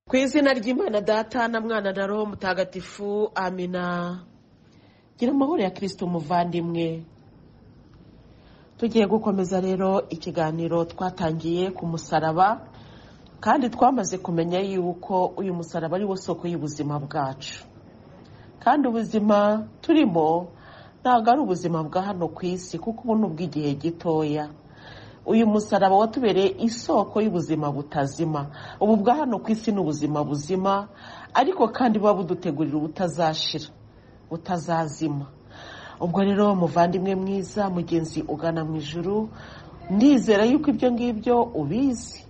ku izina ry'imana data na mwana na roho mutagatifu amina gira amahoro ya kirisito umuvandimwe tugiye gukomeza rero ikiganiro twatangiye ku musaraba kandi twamaze kumenya yuko uyu musaraba ari wo soko y'ubuzima bwacu kandi ubuzima turimo ntabwo ari ubuzima bwa hano ku isi kuko ubu ni ubw'igihe gitoya uyu musaraba watubereye isoko y'ubuzima butazima ubu bwa hano ku isi ni ubuzima buzima ariko kandi buba budutegurira ubutazashira butazazima ubwo rero muvandimwe mwiza mugenzi ugana mu ijuru ndizera yuko ibyo ngibyo ubizi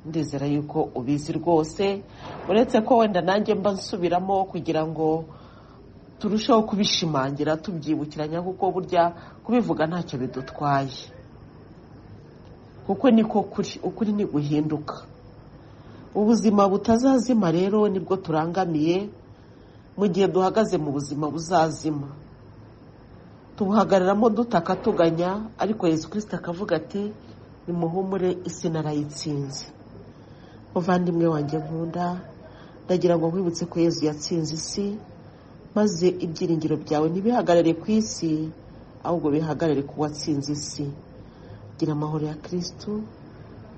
ndizera yuko ubizi rwose uretse ko wenda nanjye mba nsubiramo kugira ngo turusheho kubishimangira tubyibukiranya kuko burya kubivuga ntacyo bidutwaye kuko niko kuri ukuri ni guhinduka ubuzima butazazima rero nibwo turangamiye mu gihe duhagaze mu buzima buzazima tubuhagararamo dutaka tuganya ariko Yesu kirisita akavuga ati nimuhumure isi narayitsinze muvandimwe wanjye nkunda ndagira ngo nkwibutse ko Yesu yatsinze isi maze ibyiringiro byawe ntibihagarare ku isi ahubwo bihagarare ku watsinze isi gira amahoro ya kirisitu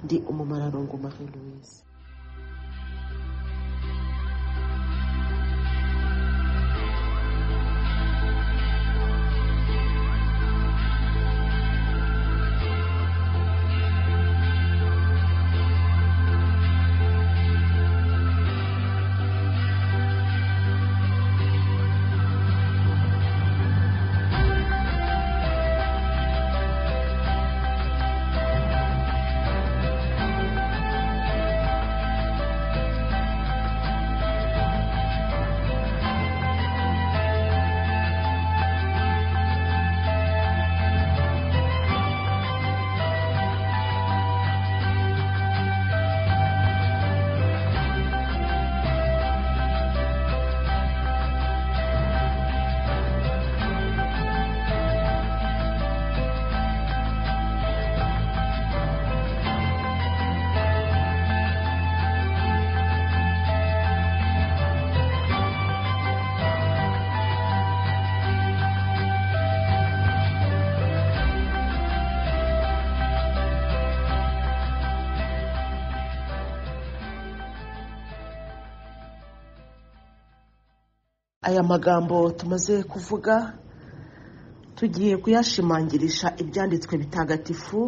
ndi umumararungu marie louise aya magambo tumaze kuvuga tugiye kuyashimangirisha ibyanditswe bitagatifu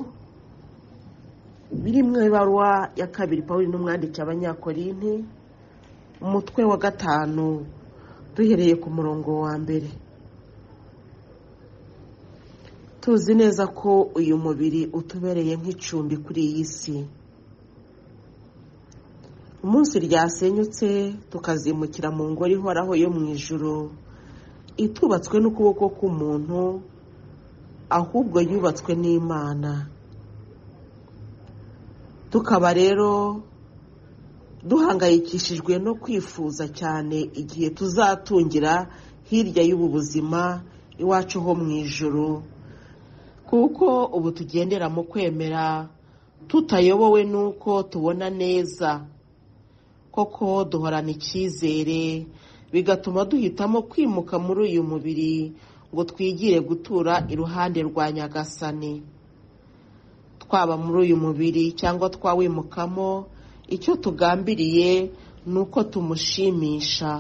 biri mu ibaruwa ya kabiri pawuri n'umwanditsi abanyakorinti umutwe wa gatanu duhereye ku murongo wa mbere tuzi neza ko uyu mubiri utubereye nk'icumbi kuri iyi si umunsi ryasenyutse tukazimukira mu ngoro ihoraho yo mu ijoro itubatswe n'ukuboko k'umuntu ahubwo yubatswe n'imana tukaba rero duhangayikishijwe no kwifuza cyane igihe tuzatungira hirya y'ubu buzima iwacu ho mu ijoro kuko ubu tugendera mu kwemera tutayobowe n'uko tubona neza koko duhorana icyizere bigatuma duhitamo kwimuka muri uyu mubiri ngo twigire gutura iruhande rwa nyagasani twaba muri uyu mubiri cyangwa twawimukamo icyo tugambiriye ni uko tumushimisha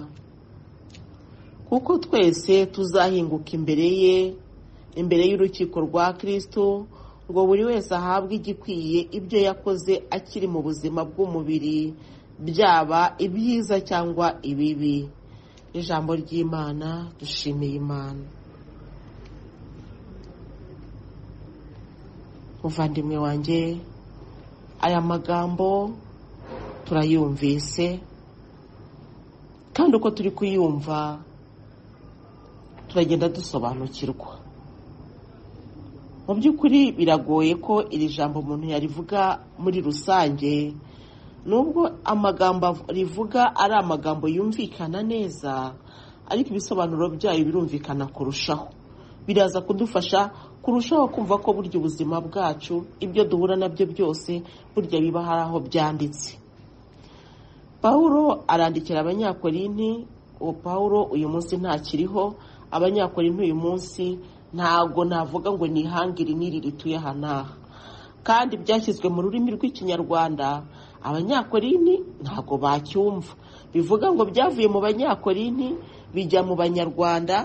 kuko twese tuzahinguka imbere ye imbere y'urukiko rwa kirisitu ngo buri wese ahabwe igikwiye ibyo yakoze akiri mu buzima bw'umubiri byaba ibyiza cyangwa ibibi ijambo ry'imana dushimiye imana muvandimwe wanjye aya magambo turayumvise kandi uko turi kuyumva turagenda dusobanukirwa mu by'ukuri biragoye ko iri jambo umuntu yarivuga muri rusange nubwo amagambo rivuga ari amagambo yumvikana neza ariko ibisobanuro byayo birumvikana kurushaho biraza kudufasha kurushaho kumva ko burya ubuzima bwacu ibyo duhura nabyo byose burya biba hari aho byanditse pawulo arandikira abanyakorinti uwo pawulo uyu munsi ntakiriho abanyakorinti uyu munsi ntabwo navuga ngo nihangire n'iri rituye aha n'aha kandi byashyizwe mu rurimi rw'ikinyarwanda abanyakorinti ntabwo bacyumva bivuga ngo byavuye mu banyakorinti bijya mu banyarwanda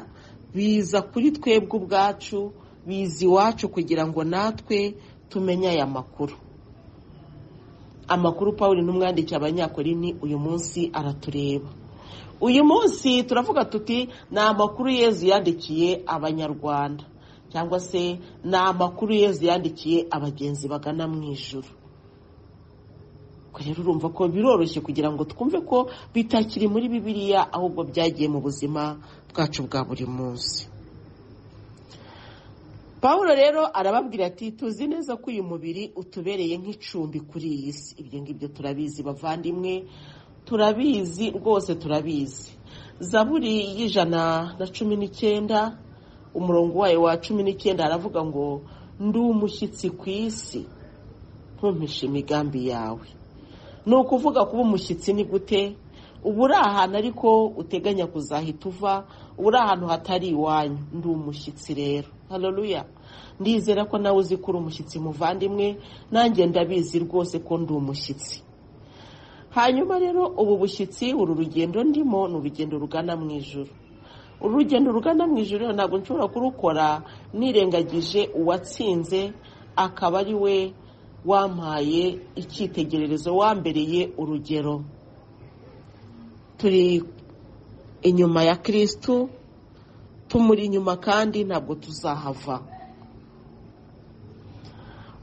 biza kuri twebwe ubwacu biza iwacu kugira ngo natwe tumenye aya makuru amakuru paul n'umwandikiye abanyakorini uyu munsi aratureba uyu munsi turavuga tuti ni amakuru yezu yandikiye abanyarwanda cyangwa se ni amakuru yezu yandikiye abagenzi bagana mu ijoro rero urumva ko biroroshye kugira ngo twumve ko bitakiri muri bibiliya ahubwo byagiye mu buzima bwacu bwa buri munsi paul rero arababwira ati tuzi neza ko uyu mubiri utubereye nk'icumbi kuri iyi si ibyo ngibyo turabizi bavandimwe turabizi rwose turabizi zaburi y'ijana na cumi n'icyenda umurongo wayo wa cumi n'icyenda aravuga ngo ndi umushyitsi ku isi ntumpishe imigambi yawe ni ukuvuga kuba umushyitsi ni gute uba uri ahantu ariko uteganya kuzahita uva uba uri ahantu hatari iwanyu ndi umushyitsi rero hareruya ndizera ko nawe uzi ko uri umushyitsi muvandimwe nanjye ndabizi rwose ko ndi umushyitsi hanyuma rero ubu bushyitsi uru rugendo ndimo ni urugendo rugana mu ijoro uru rugendo rugana mu ijoro ntabwo nshobora kurukora nirengagije uwatsinze akaba ari we wampaye icyitegererezo wambereye urugero turi inyuma ya kirisitu tumuri inyuma kandi ntabwo tuzahava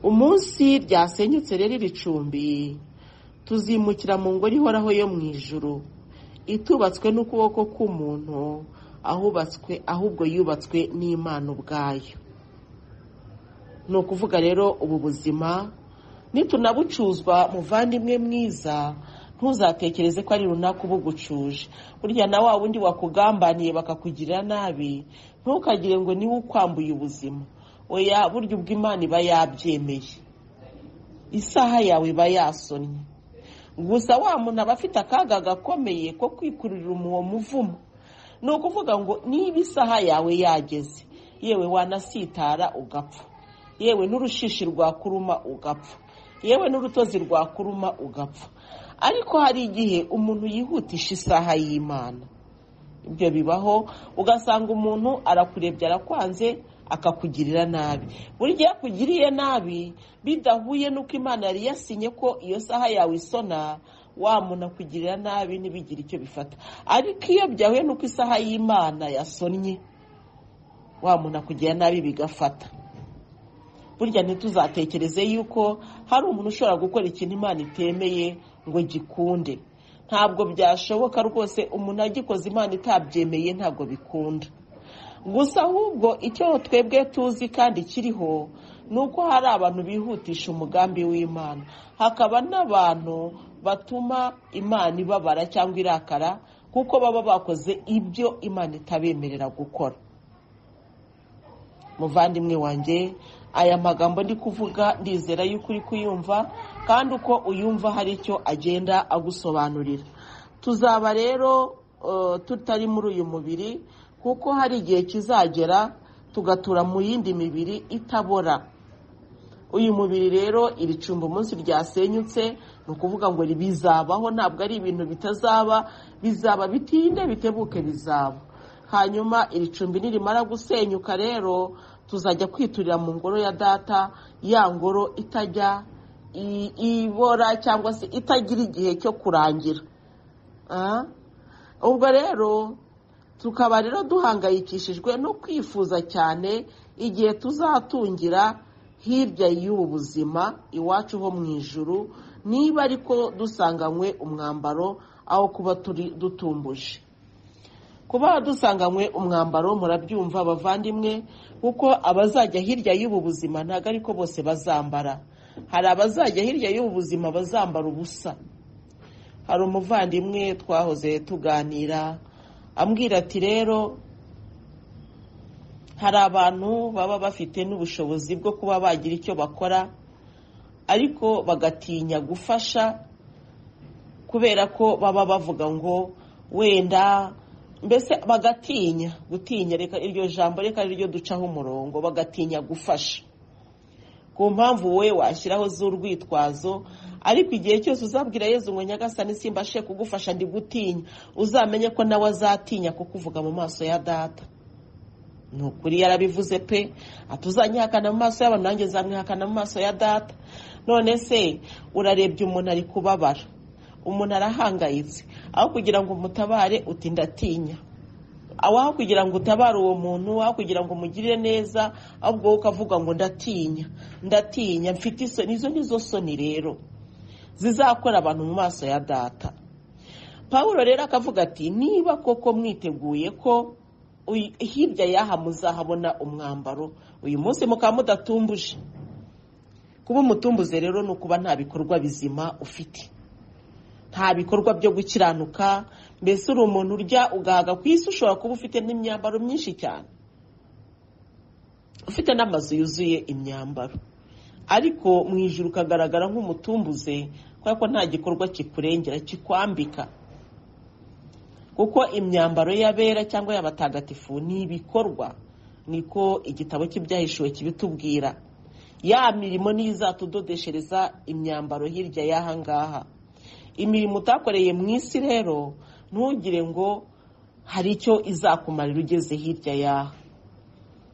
umunsi ryasenyutse rero iri cumbi tuzimukira mu ngoro ihoraho yo mu ijuru itubatswe n'ukuboko k'umuntu ahubatswe ahubwo yubatswe n'imana ubwayo ni ukuvuga rero ubu buzima nitunabucuzwa muvandimwe mwiza ntuzatekereze ko ari runaka uba ugucuje burya na wa wundi wakugambaniye bakakugirira nabi ntukagire ngo niwe ukwambuye ubuzima oya burya ubwo imana iba yabyemeye isaha yawe iba yasonnye gusa wa muntu aba afite akaga gakomeye ko kwikururira umuwo muvumo ni ukuvuga ngo niba isaha yawe yageze yewe wanasitara ugapfa yewe n'urushishi rwakuruma ugapfa yewe n'urutozi rwakuruma ugapfa ariko hari igihe umuntu yihutisha isaha y'imana ibyo bibaho ugasanga umuntu arakurebye arakwanze akakugirira nabi buri gihe akugiriye nabi bidahuye n'uko imana yari yasinye ko iyo saha yawe isona wa muntu akugirira nabi ntibigire icyo bifata ariko iyo byahuye n'uko isaha y'imana yasonnye wa muntu akugirira nabi bigafata burya ntituzatekereze yuko hari umuntu ushobora gukora ikintu imana itemeye ngo gikunde ntabwo byashoboka rwose umuntu agikoze imana itabyemeye ntabwo bikunda gusa ahubwo icyo twebwe tuzi kandi kiriho ni uko hari abantu bihutisha umugambi w'imana hakaba n'abantu batuma imana ibabara cyangwa irakara kuko baba bakoze ibyo imana itabemerera gukora muvandimwe wanjye aya magambo ndi kuvuga ndizera yuko uri kuyumva kandi uko uyumva hari icyo agenda agusobanurira tuzaba rero tutari muri uyu mubiri kuko hari igihe kizagera tugatura mu yindi mibiri itabora uyu mubiri rero iri cumba umunsi ryasenyutse ni ukuvuga ngo bizabaho ntabwo ari ibintu bitazaba bizaba bitinde bitebuke bizaba hanyuma iri cumbi nirimara gusenyuka rero tuzajya kwiturira mu ngoro ya data ya ngoro itajya ibora cyangwa se itagira igihe cyo kurangira ubwo rero tukaba rero duhangayikishijwe no kwifuza cyane igihe tuzatungira hirya y'ubu buzima iwacu ho mu ijuru niba ariko dusanganywe umwambaro aho kuba turi dutumbuje kuba dusanganywe umwambaro murabyumva abavandimwe kuko abazajya hirya y'ubu buzima ntabwo ariko bose bazambara hari abazajya hirya y'ubu buzima bazambara ubusa hari umuvandimwe twahoze tuganira ambwira ati rero hari abantu baba bafite n'ubushobozi bwo kuba bagira icyo bakora ariko bagatinya gufasha kubera ko baba bavuga ngo wenda mbese bagatinya gutinya reka iryo jambo reka ariryo ducaho umurongo bagatinya gufasha ku mpamvu wowe washyiraho z'urwitwazo ariko igihe cyose uzabwira yezu ngo nyagasani simbashe kugufasha ndi gutinya uzamenye ko nawe azatinya kukuvuga mu maso ya data ni ukuri yarabivuze pe atuzanyihakana mu maso y'abantu nanjye nzamwihakana mu maso ya data none se urarebye umuntu ari kubabara umuntu arahangayitse aho kugira ngo umutabare uti ndatinya aho kugira ngo utabare uwo muntu aho kugira ngo umugirire neza ahubwo wowe ukavuga ngo ndatinya ndatinya mfite isoni izo nizo soni rero zizakora abantu mu maso ya data paul rero akavuga ati niba koko mwiteguye ko hirya y'aha muzahabona umwambaro uyu munsi mukaba mudatumbuje kuba umutumbuze rero ni ukuba nta bikorwa bizima ufite nta bikorwa byo gukiranuka mbese uri umuntu urya ugahaga ku isi ushobora kuba ufite n'imyambaro myinshi cyane ufite n'amazu yuzuye imyambaro ariko mu ijoro ukagaragara nk'umutumbuze kubera ko nta gikorwa kikurengera kikwambika kuko imyambaro y'abera cyangwa y'abatagatifu ni ibikorwa niko igitabo cy'ibyahishuwe kibitubwira ya mirimo niyo izatudodeshereza imyambaro hirya y'aha ngaha imirimo utakoreye mu isi rero ntugire ngo hari icyo izakumarira ugeze hirya y'aha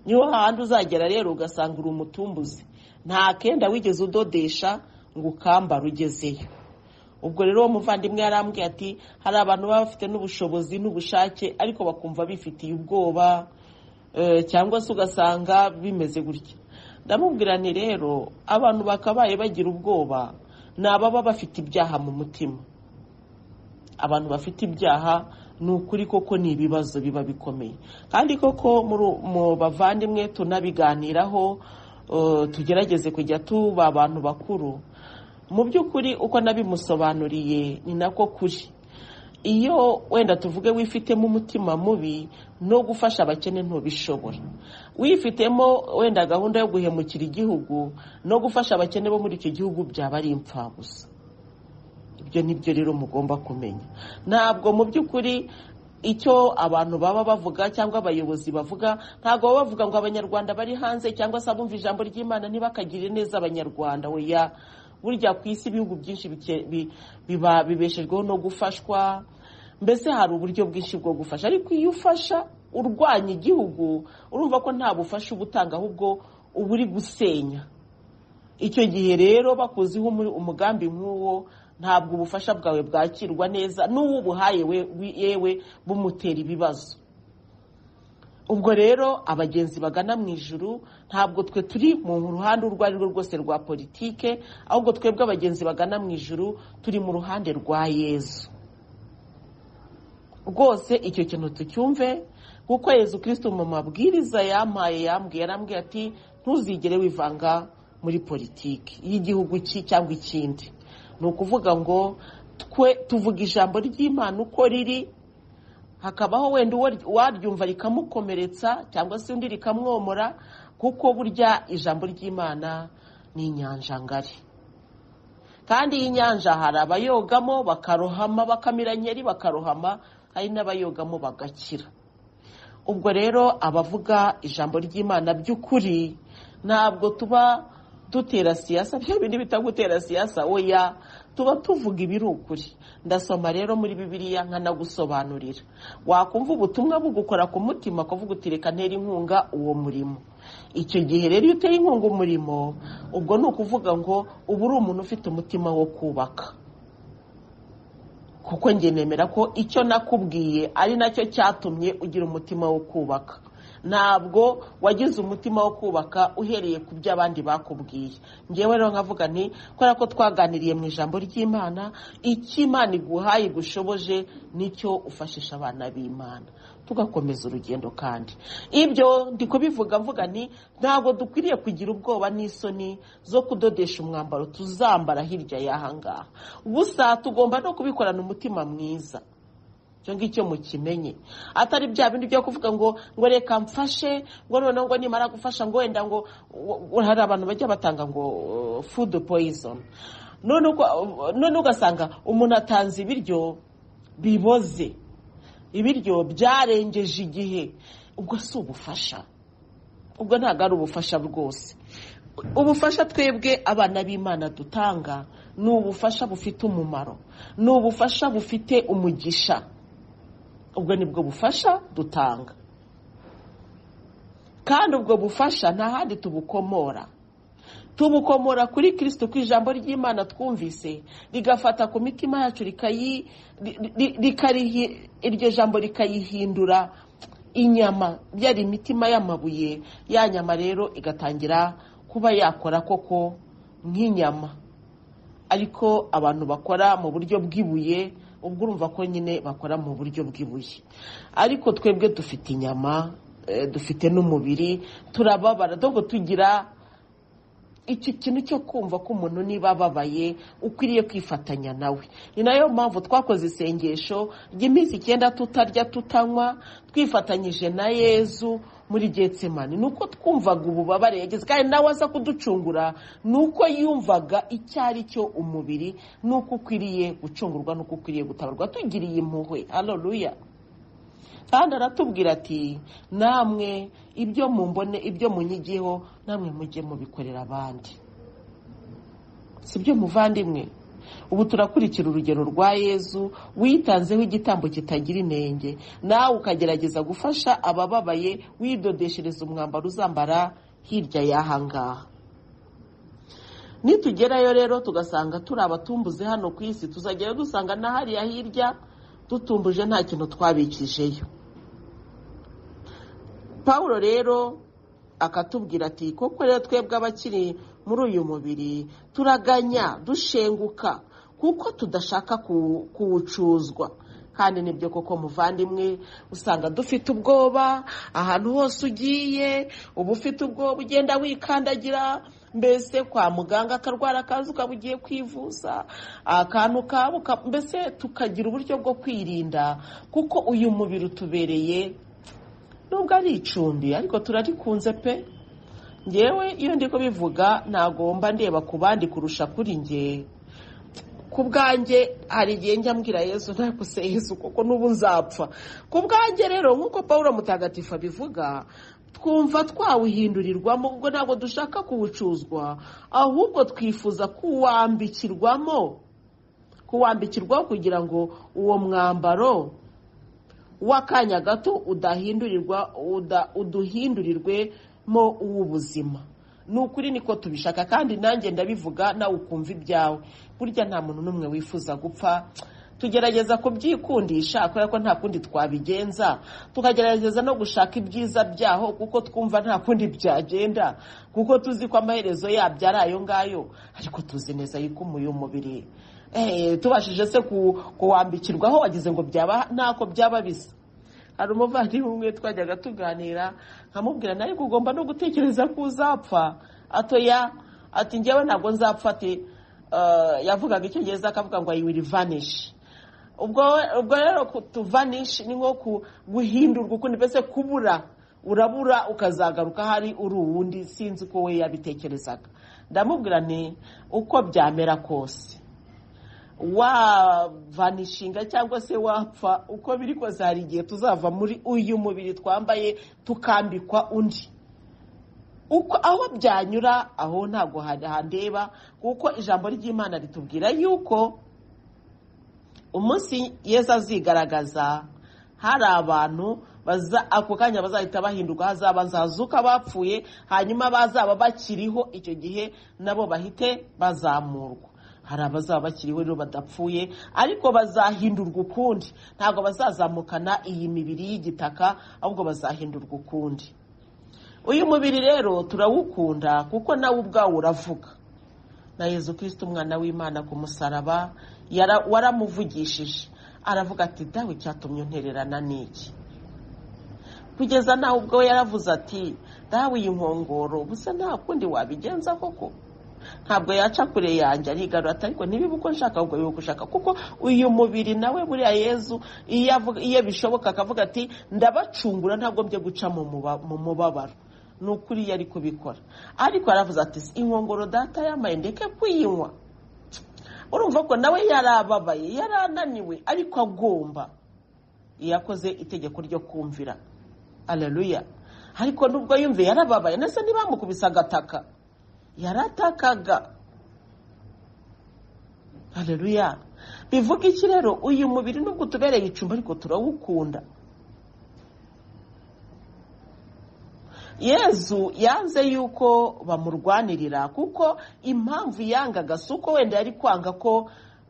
niho hahandi uzagera rero ugasanga uri umutumbuzi nta kenda wigeze udodesha ngo ukambara ugezeyo ubwo rero uwo muvandimwe yarambwiye ati hari abantu baba bafite n'ubushobozi n'ubushake ariko bakumva bifitiye ubwoba cyangwa se ugasanga bimeze gutya ndamubwira ni rero abantu bakabaye bagira ubwoba ni ababa bafite ibyaha mu mutima abantu bafite ibyaha ni ukuri koko ni ibibazo biba bikomeye kandi koko mu bavandimwe tunabiganiraho tugerageze kujya tuba abantu bakuru mu by'ukuri uko nabimusobanuriye ni nako kuri iyo wenda tuvuge wifitemo umutima mubi no gufasha abakene ntubishobora wifitemo wenda gahunda yo guhemukira igihugu no gufasha abakene bo muri icyo gihugu byaba ari impfabusa ibyo ni byo rero mugomba kumenya ntabwo mu by'ukuri icyo abantu baba bavuga cyangwa abayobozi bavuga ntabwo baba bavuga ngo abanyarwanda bari hanze cyangwa se abumva ijambo ry'imana ntibakagire neza abanyarwanda weya burya ku isi ibihugu byinshi bibeshejweho no gufashwa mbese hari uburyo bwinshi bwo gufasha ariko iyo ufasha urwanya igihugu urumva ko nta bufasha uba utanga ahubwo uba uri gusenya icyo gihe rero bakuziho umugambi nk'uwo ntabwo ubufasha bwawe bwakirwa neza n'uwo ubuhaye yewe bumutera ibibazo ubwo rero abagenzi bagana mu ijuru ntabwo twe turi mu ruhande urwo ari rwo rwose rwa politike ahubwo twebwe abagenzi bagana mu ijuru turi mu ruhande rwa yezu rwose icyo kintu tucyumve kuko yezu kirisito mu mabwiriza yampaye yambwiye yarambwiye ati ntuzigere wivanga muri politiki y'igihugu cyangwa ikindi ni ukuvuga ngo twe tuvuga ijambo ry'imana uko riri hakabaho wenda uwaryumva rikamukomeretsa cyangwa se undi rikamwomora kuko burya ijambo ry'imana ni inyanja ngari kandi iyi nyanja hari abayogamo bakarohama bakamira nkeri bakarohama hari n'abayogamo bagakira ubwo rero abavuga ijambo ry'imana by'ukuri ntabwo tuba dutera siyasa byo bindi bita gutera siyasa oya tuba tuvuga ibiri ukuri ndasoma rero muri bibiliya nkanagusobanurira wakumva ubutumwa bugukora ku mutima kuvuga uti reka ntera inkunga uwo murimo icyo gihe rero iyo utera inkunga umurimo ubwo ni ukuvuga ngo ubu uri umuntu ufite umutima wo kubaka kuko njye nemera ko icyo nakubwiye ari nacyo cyatumye ugira umutima wo kubaka ntabwo wagize umutima wo kubaka uhereye ku byo abandi bakubwiye ngewe rero nkavuga nti kubera ko twaganiriye mu ijambo ry'imana icyo imana iguhaye igushoboje nicyo ufashisha abana b'imana tugakomeza urugendo kandi ibyo ndi kubivuga mvuga nti ntabwo dukwiriye kugira ubwoba n'isoni zo kudodesha umwambaro tuzambara hirya y'aha ngaha gusa tugomba no kubikorana umutima mwiza icyo ngicyo mukimenye atari bya bindi byo kuvuga ngo ngo reka mfashe ngo noneho ngo nimara gufasha ngo wenda ngo hari abantu bajya batanga ngo fudu poyizoni none uko- none ugasanga umuntu atanze ibiryo biboze ibiryo byarengeje igihe ubwo si ubufasha ubwo ntabwo ari ubufasha rwose ubufasha twebwe abana b'imana dutanga ni ubufasha bufite umumaro ni ubufasha bufite umugisha ubwo ni bwo bufasha dutanga kandi ubwo bufasha nta handi tubukomora tubukomora kuri kirisito ku ijambo ry'imana twumvise rigafata ku mitima yacu rikayi ri- ri- rikarihi- iryo jambo rikayihindura inyama yari imitima y'amabuye ya nyama rero igatangira kuba yakora koko nk'inyama ariko abantu bakora mu buryo bw'ibuye ubwo urumva ko nyine bakora mu buryo bw'ibuye ariko twebwe dufite inyama eh, dufite n'umubiri turababara dogo tugira iki kintu cyo kumva ko umuntu niba ababaye ukwiriye kwifatanya nawe ni nayo mpamvu twakoze isengesho ry'iminsi icyenda tutarya tutanywa twifatanyije na yezu muri getsemani ni uko twumvaga ububabare yagize kandi nawe aza kuducungura ni uko yumvaga icyo ari cyo umubiri ni uko ukwiriye gucungurwa ni uko ukwiriye gutabarwa tugiriye impuhwe haleluya kandi aratubwira ati namwe ibyo mumbone ibyo munyigiyeho namwe mujye mubikorera abandi si byo muvandimwe ubu turakurikira urugero rwa yezu witanzeho igitambo kitagira inenge nawe ukagerageza gufasha abababaye widodeshereza umwambaro uzambara hirya y'aha ngaha nitugerayo rero tugasanga turi abatumbuze hano ku isi tuzajyayo dusanga na hariya hirya dutumbuje nta kintu twabikijeyo pawulo rero akatubwira ati koko rero twebwe abakiri muri uyu mubiri turaganya dushenguka kuko tudashaka ku- kuwucuzwa kandi nibyo koko muvandimwe usanga dufite ubwoba ahantu hose ugiye uba ufite ubwoba ugenda wikandagira mbese kwa muganga akarwara akaza ukaba ugiye kwivuza akantu kabuka mbese tukagira uburyo bwo kwirinda kuko uyu mubiri utubereye nubwo ari icumbi ariko turarikunze pe ngewe iyo ndi kubivuga ntagomba ndeba ku bandi kurusha kuri nge ku bwanjye hari igihe njya mbwira yesu ntakuse yesu kuko n'ubu nzapfa ku bwanjye rero nk'uko paul mutagatifu abivuga twumva twawuhindurirwamo ubwo ntabwo dushaka kuwucuzwa ahubwo twifuza kuwambikirwamo kuwambikirwaho kugira ngo uwo mwambaro w'akanya gato udahindurirwa uda- uduhindurirwemo uw'ubuzima ni ukuri niko tubishaka kandi nanjye ndabivuga nawe ukumva ibyawe burya nta muntu n'umwe wifuza gupfa tugerageza kubyikundisha kubera ko nta kundi twabigenza tukagerageza no gushaka ibyiza byaho kuko twumva nta kundi byagenda kuko tuzi ko amaherezo yabyo ari ayo ngayo ariko tuzi neza yuko uyu mubiri eh, tubashije se ku- kuwambikirwaho wagize ngo byaba ntako byaba bisa hari umuvandimwe umwe twajyaga tuganira nkamubwira nawe ko ugomba no gutekereza ko uzapfa atoya ati njyewe ntabwo nzapfa ati eh, yavugaga icyongereza akavuga ngo i will vanish ubwo ubwo rero tuvanish ni nko ku- guhindurwa ukundi mbese kubura urabura ukazagaruka hari uri uwundi sinzi ko we yabitekerezaga ndamubwira nti uko byamera kose wavanishinga cyangwa se wapfa uko biri kose hari igihe tuzava muri uyu mubiri twambaye tukambikwa undi uko aho byanyura aho ntabwo handeba kuko ijambo ry'imana ritubwira yuko umunsi yesu azigaragaza hari abantu baza ako kanya bazahita bahinduka hazaba nzazuka bapfuye hanyuma bazaba bakiriho icyo gihe nabo bahite bazamurwa hari abazaba bakiriho rero badapfuye ariko bazahindurwa ukundi ntabwo bazazamukana iyi mibiri y'igitaka ahubwo bazahindurwa ukundi uyu mubiri rero turawukunda kuko nawe ubwawo uravuga na yezu kirisita umwana w'imana ku musaraba yara- waramuvugishije aravuga ati dawe cyatumye untererana n'iki kugeza nawe ubwo we yaravuze ati dawe iyi nkongoro gusa nta kundi wabigenza koko ntabwo yaca kure yanjye arigarura ati ariko ntibiba uko nshaka ahubwo biba uko ushaka kuko uyu mubiri nawe buriya yezu iyo avuga- iyo bishoboka akavuga ati ndabacungura ntabwo mbye guca mu muba- mu mubabaro ni ukuri yari kubikora ariko yaravuze ati inkongoro data yamaye ndeke kuyinywa urumva ko nawe yarababaye yarananiwe ariko agomba yakoze itegeko ryo kumvira araruya ariko nubwo yumve yarababaye ndetse ntibamukubise agataka yaratakaga araruya bivuga iki rero uyu mubiri nubwo utubereye icumbi ariko turawukunda yezu yanze yuko bamurwanirira kuko impamvu yangaga si uko wenda yari kwanga ko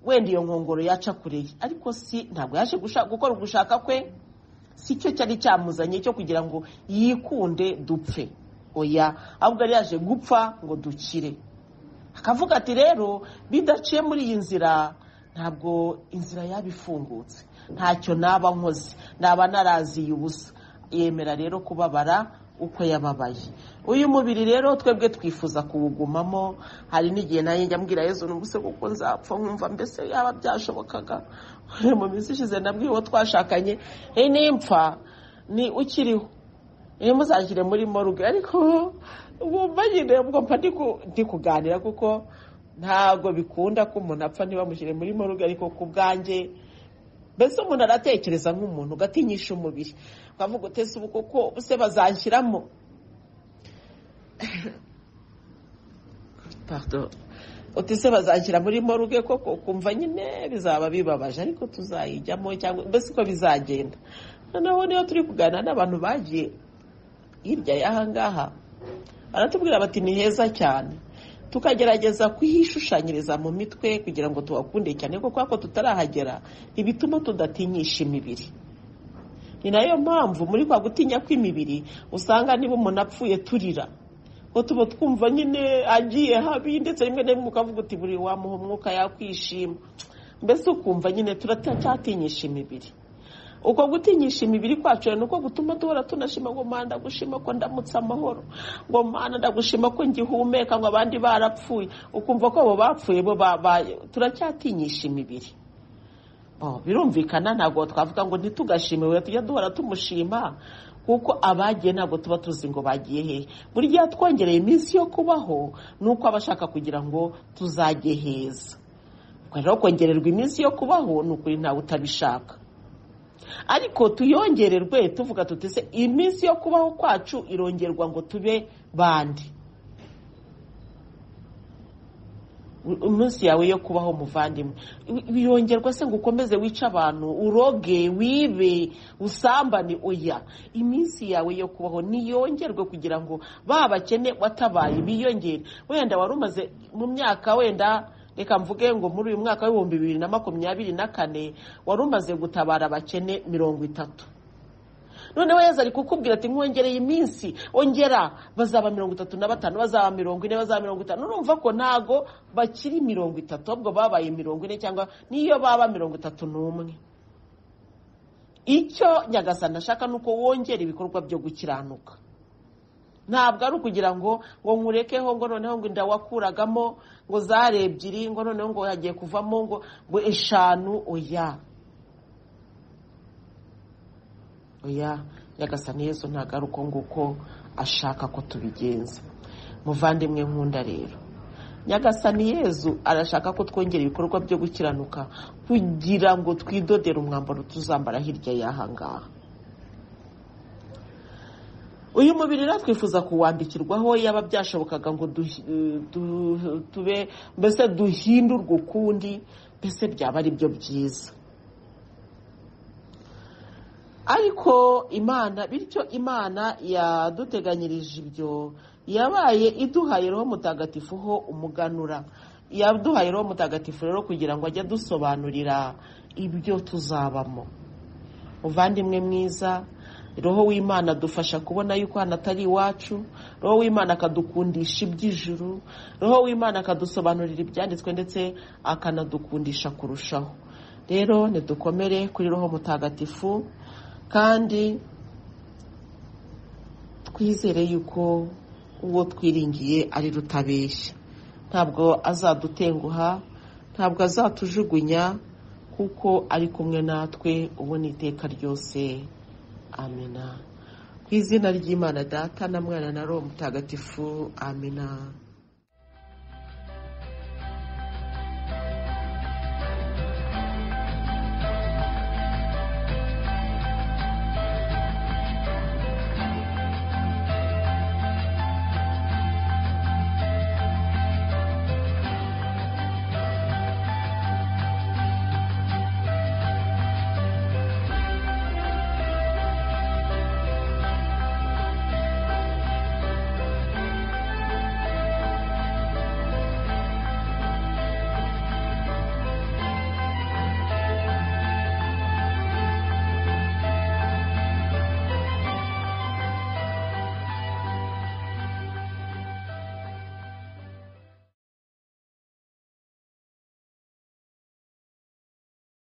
wenda iyo nkongoro yaca kureye ariko si ntabwo yaje gukora ugushaka kwe si cyo cyari cyamuzanye cyo kugira ngo yikunde dupfe oya ahubwo yari yaje gupfa ngo dukire akavuga ati rero bidaciye muri iyi nzira ntabwo inzira yaba ifungutse ntacyo naba nkoze naba naraziye ubusa yemera rero kubabara uko yababaye uyu mubiri rero twebwe twifuza kuwugumamo hari n'igihe nanjye njya mbwira yezu n'ubuse kuko nzapfa nkumva mbese yaba byashobokaga mu minsi ishize nabwiye uwo twashakanye nimpfa ni ukiriho muzashyire muri moruge ariko bumva nyine mba ndi kuganira kuko ntabwo bikunda ko umuntu apfa ntibamushyire muri moruge ariko ku bwanjye mbese umuntu aratekereza nk'umuntu ugatinyisha umubiri ukavuga utese ubu kuko se bazanshyiramo utese bazanshyira muri moruge koko kumva nyine bizaba bibabaje ariko tuzayijyamo cyangwa mbese uko bizagenda noneho niyo turi kuganira n'abantu bagiye hirya y'aha ngaha baratubwira bati ni heza cyane tukagerageza kuhishushanyiriza mu mitwe kugira ngo tuhakunde cyane kuko ako tutarahagera ntibituma tudatinyisha imibiri ni nayo mpamvu muri kwa gutinya kw'imibiri usanga niba umuntu apfuye turira ngo tuba twumva nyine agiye habi ndetse rimwe na rimwe ukavuga uti buri wamuha umwuka yakwishima mbese ukumva nyine turacyatinyisha imibiri uko gutinyisha imibiri kwacu ni uko gutuma duhora tunashima ngo manda ndagushima ko ndamutse amahoro ngo manda ndagushima ko ngihumeka ngo abandi barapfuye ukumva ko abo bapfuye bo babaye turacyatinyisha imibiri birumvikana ntabwo twavuga ngo ntitugashime tujya duhora tumushima kuko abagiye ntabwo tuba tuzi ngo bagiye hehe buri gihe twongereye iminsi yo kubaho ni uko abashaka kugira ngo tuzajye heza rero kongererwa iminsi yo kubaho ni ukuri ntawe utabishaka ariko tuyongererwe tuvuga tuti se iminsi yo kubaho kwacu irongerwa ngo tube bande iminsi yawe yo kubaho muvandimwe biyongerwa se ngo ukomeze wice abantu uroge wibe usambane oya iminsi yawe yo kubaho niyongerwe kugira ngo ba bakene watabaye biyongere wenda wari umaze mu myaka wenda reka mvuge ngo muri uyu mwaka w'ibihumbi bibiri na makumyabiri na kane wari umaze gutabara abakene mirongo itatu noneho yeza ari kukubwira ati nkongereye iminsi ongera bazaba mirongo itatu na batanu bazaba mirongo ine bazaba mirongo itanu urumva ko ntago bakiri mirongo itatu ahubwo babaye mirongo ine cyangwa niyo baba mirongo itatu n'umwe icyo nyagasana ashaka ni uko wongera ibikorwa byo gukiranuka ntabwo ari ukugira ngo ngo nkurekeho ngo noneho ngo inda wakuragamo ngo zare ebyiri ngo noneho ngo hagiye kuvamo ngo ngo eshanu oya oya nyagasani yesu ntabwo ari uko nguko ashaka ko tubigenza muvandimwe nkunda rero nyagasani yezu arashaka ko twongera ibikorwa byo gukiranuka kugira ngo twidodere umwambaro tuzambara hirya y'aha ngaha uyu mubiri rero twifuza kuwandikirwaho yaba byashobokaga ngo tube mbese duhindurwe ukundi mbese byaba ari byo byiza ariko imana bityo imana yaduteganyirije ibyo yabaye iduhaye roho mutagatifu ho umuganura yaduhaye roho mutagatifu rero kugira ngo ajye adusobanurira ibyo tuzabamo muvandimwe mwiza roho w'imana adufasha kubona yuko hano atari iwacu roho w'imana akadukundisha iby'ijuru roho w'imana akadusobanurira ibyanditswe ndetse akanadukundisha kurushaho rero ntidukomere kuri roho mutagatifu kandi twizere yuko uwo twiringiye ari rutabeshya ntabwo azadutenguha ntabwo azatujugunya kuko ari kumwe natwe ubu ni iteka ryose amina ku izina ry'imana data na mwana na roho mutagatifu amina